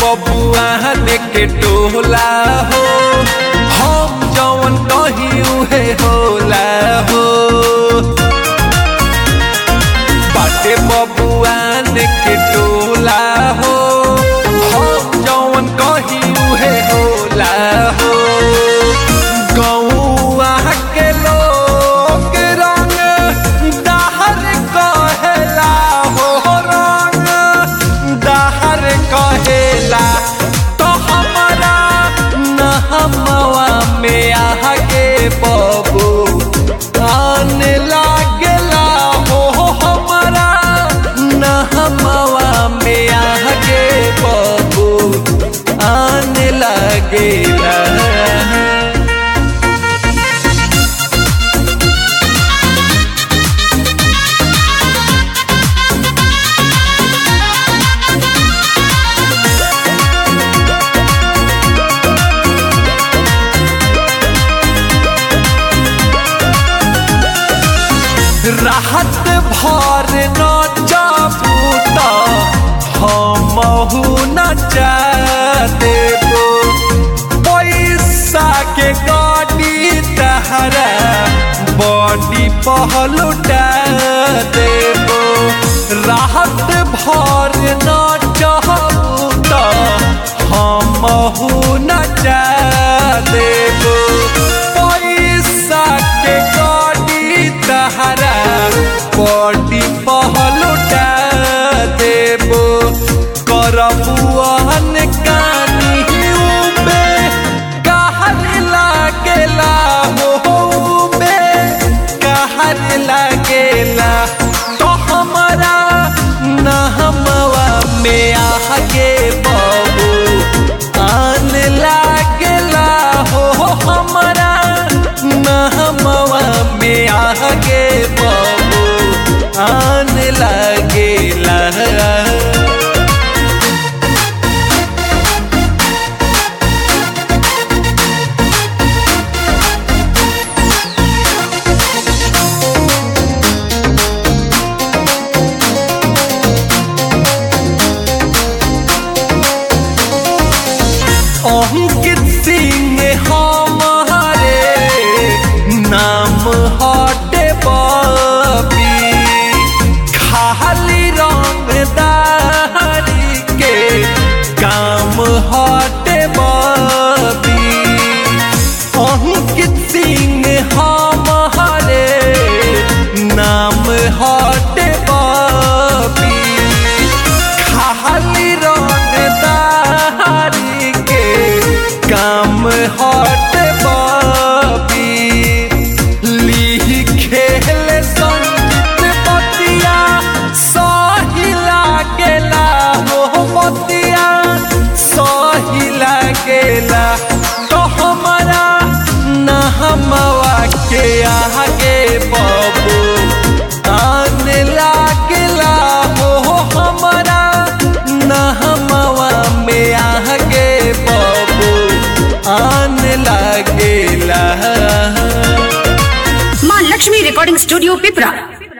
बबुआन के टोला हो हम जवन कही उहे होला हो बाटे बबुआन के टोला हो हम जवन कही उहे होला हो गौआ के लोग रंग दहर कहेला हो रंग दहर कहेला तो हमारा नहमवा में आगे बबू आने लागेला हो हमारा नहमवा में आगे बबू आने लागेला राहत भर न चाबूत हमहू न देबो पैसा के गाड़ी तहरा बॉडी पहलुटा देबो राहत भर न चाबूत हमहू न देबो पैसा के गाड़ी तहरा बॉडी पहलुटा देबो करबुआन कानी उबे कहर लागेला हो उबे कहर लागेला तो हमारा नहमवा में आगे बबू आन लागेला हो हमारा नहमवा में आगे बबू आन लागेला अंकित सिंह हमारे नाम हटे बबी खाली रंगदारी के काम हटे बबी अंकित सिंह हमारे नाम हटे बबी खाली रंगदारी के काम हट बबी लिखेल संगीत बतिया सही लागेला हो बतिया सही लागेला तो हमारा नहमवा के आगे बबू आने लागेला हो हमारा नहमवा में आगे बबू आने लागेला माँ लक्ष्मी रिकॉर्डिंग स्टूडियो पिपरा